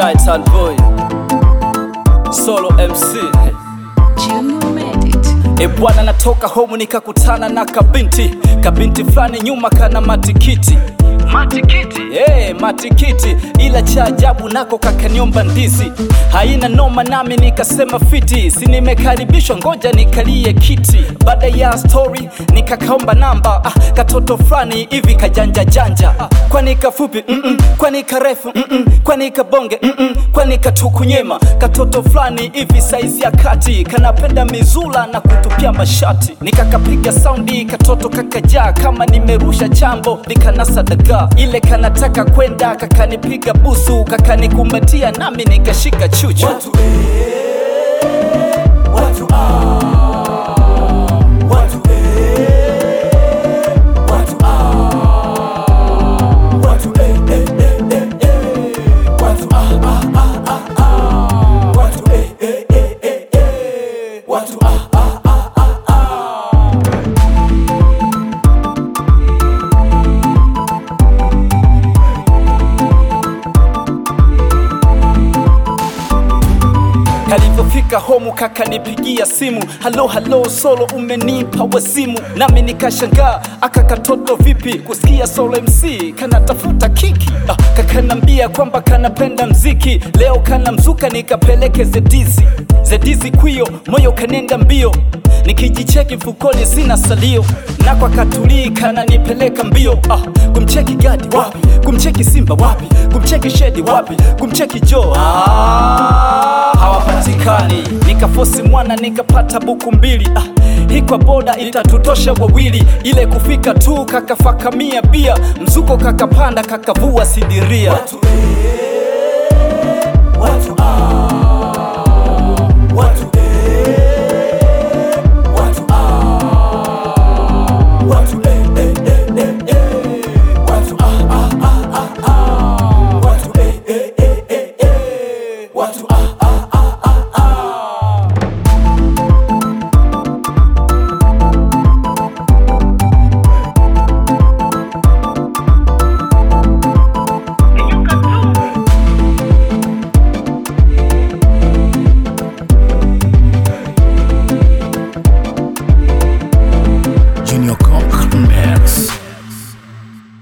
Shaitan Boy Solo MC Junior made it. E bwana, natoka home nikakutana na kabinti kabinti fulani nyuma kana matikiti matikiti hey, matikiti ila cha ajabu nako kakaniomba ndizi haina noma nami nikasema fiti si nimekaribishwa ngoja nikalie kiti baada ya story nikakaomba namba ah, katoto fulani hivi kajanja janja ah, kwani kafupi mm -mm, kwani karefu mm -mm, kwani kabonge mm -mm, kwani katukunyema katoto fulani hivi saizi ya kati kanapenda mizula na kutupia mashati nikakapiga saundi katoto kakajaa kama nimerusha chambo nikanasa dagaa ile kanataka kwenda kakanipiga busu kakanikumbatia nami nikashika chuchu Watu eh, watu ah, watu eh, watu ah, watu eh, eh, eh, eh, eh, watu ah, ah, ah, ah, ah, watu eh, eh, eh, eh, eh, watu ah, ah, ah, ah, ah. Kalivyofika homu kakanipigia simu, halo halo, solo umenipa wazimu, nami nikashangaa, aka katoto vipi kusikia solo MC kanatafuta kiki ah, kakanambia kwamba kanapenda mziki, leo kana mzuka nikapeleke zedizi zedizi kwio, moyo kanenda mbio nikijicheki mfukoni sina salio, na kwa katulii kananipeleka mbio ah, kumcheki gadi wapi, kumcheki simba wapi, kumcheki shedi wapi, kumcheki jo ah, hawapatikani. Nikafosi mwana nikapata buku mbili ah, hii kwa boda itatutosha wawili, ile kufika tu kakafakamia bia, mzuko kakapanda kakavua sidiria Watu eh,